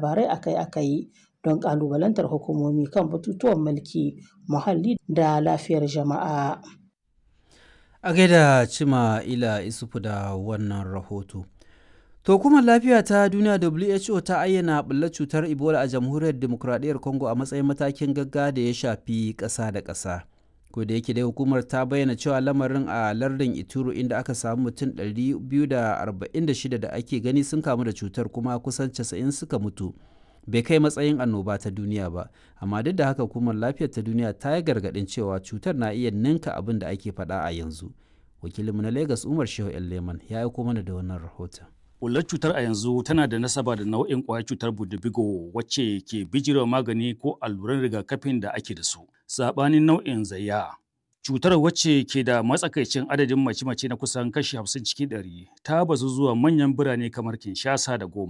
labarai akai-akai don ƙalubalantar hukumomi kan batutuwan mulki, muhalli da lafiyar jama'a. A gaida Cima Ila Isufu da wannan rahoto. To hukumar lafiya ta duniya WHO ta ayyana ɓullar cutar Ebola a jamhuriyar demokuraɗiyyar Congo a matsayin matakin gaggawa da ya shafi ƙasa da ƙasa. Ko da yake dai hukumar ta bayyana cewa lamarin a lardin Ituro inda aka samu mutum 246 da ake gani sun kamu da cutar kuma kusan 90 suka mutu. Bai kai matsayin annoba ta duniya ba, amma duk da haka hukumar lafiyar ta duniya ta yi gargaɗin cewa cutar na iya ninka abin da ake faɗa a yanzu. Wakilinmu na Lagos Umar Shehu Leman ya aiko mana da wannan rahoton. Bullar cutar a yanzu tana da nasaba da nau'in ƙwayar cutar budubigo wacce ke bijirewa magani ko alluran rigakafin da ake da su. Saɓanin nau'in zayya. Cutar wacce ke da matsakaicin adadin mace-mace na kusan kashi 50 cikin ɗari ta bazu zuwa manyan birane kamar Kinshasa da Goma.